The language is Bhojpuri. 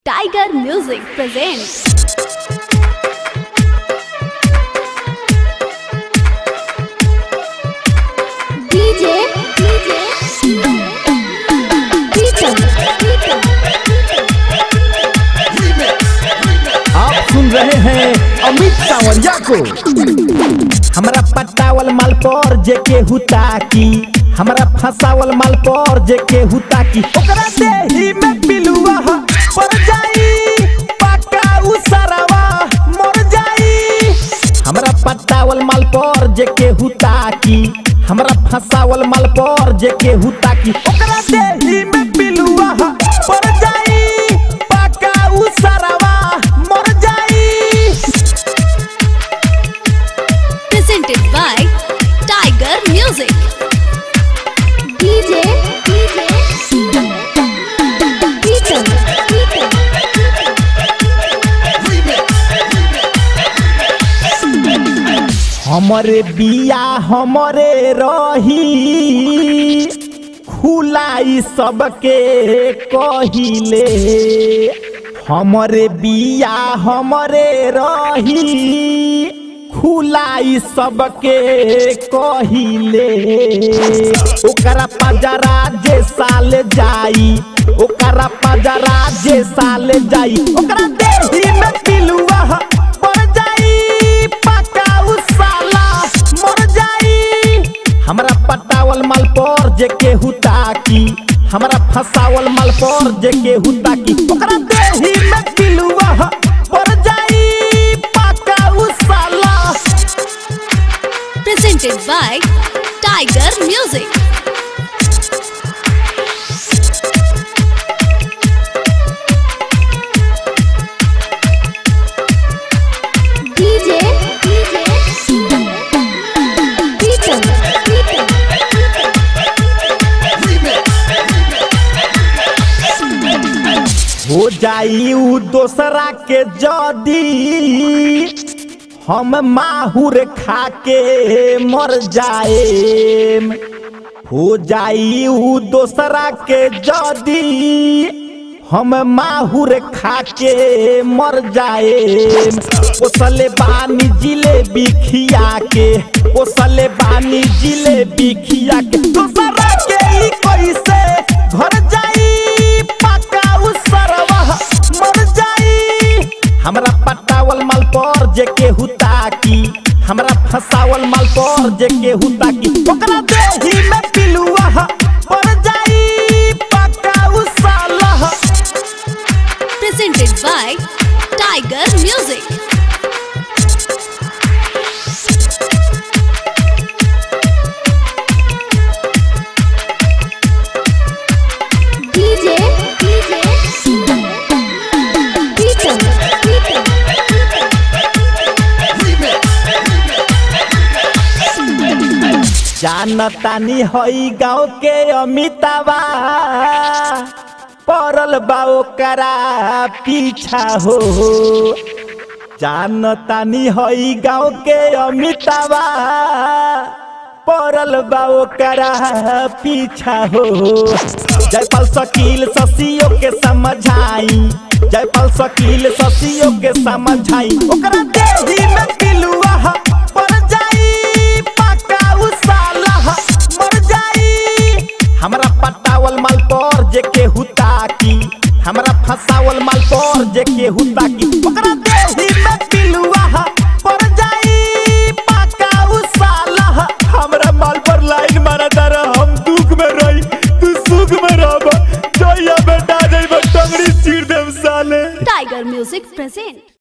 Tiger Music presents. DJ, DJ, Peter, Peter. आप सुन रहे हैं अमित सावरिया को हमारा पटावल माल पर जे के हुता की हमारा फसावल माल पर जे के हुता की ओकरा देही में पिलुआ ह, पड़ जाई पक्का उ सरवा मर जाई हमरा पटावल माल पर जे के हुता की हमरा फसावल माल पर जे के हुता की ओकरा देही में पिलुआ ह, पड़ जाई पक्का उ सरवा मर जाई Presented by Tiger Music. DJ, DJ, Peter, Peter. हमरे बिया हमरे रही खुलाई सबके कहिले हमरे बिया हमरे रही खुलाई सबके कहिले ओकरा पजरा जे साल जाई ओकरा पजरा जे साल जाई ओकरा देही में पिलुआ ह, पड़ जाई पक्का उ साला मर जाई हमरा पटावल माल पर जे के हुता की हमरा फसावल माल पर जे के हुता की ओकरा देही में पिलुआ ह, पड़ जाई पक्का उ साला Presented by Tiger Music. DJ, DJ, Peter, Peter. हो जाई उ दोसरा के जदी हम माहुर खा के मर जाए हो जाई उ दोसरा के जदी हम माहुर खा के मर जाए ओसले बानी जिलेबी खिया के ओसले बानी जिलेबी खिया के दोसरा के ई कैसे घर जाई पक्का उ सरवा मर जाई हमरा पटावल माल पर जे के हुता की हमरा फसावल माल पर जे के हुता की ओकरा देही में पिलुआ ह, पड़ जाई पक्का उ साला ह। Presented by Tiger Music. DJ, DJ, Peter, Peter. जानतानी हई गाँव के अमिताबा पड़ल बा ओकरा पीछा हो जानतानी हई गाँव के अमिताबा पड़ल बा ओकरा पीछा हो जयपाल शकील शशियो के समझाई जयपाल शकील शशियो के समझाई ओकरा देही में पिलुआ ह, पड़ जाई पक्का उ साला ह, मर जाई हमरा पटावल माल पर जे के हुता की हमरा फसावल माल पर जे के हुता की ओकरा देही में पिलुआ ह, पड़ जाई पक्का उ साला ह। हमरा माल पर लाइन मारा तारा हम दुख में रही तू सुख में रहब जइया बेटा जइब टंगड़ी चीर देम साले Tiger Music present.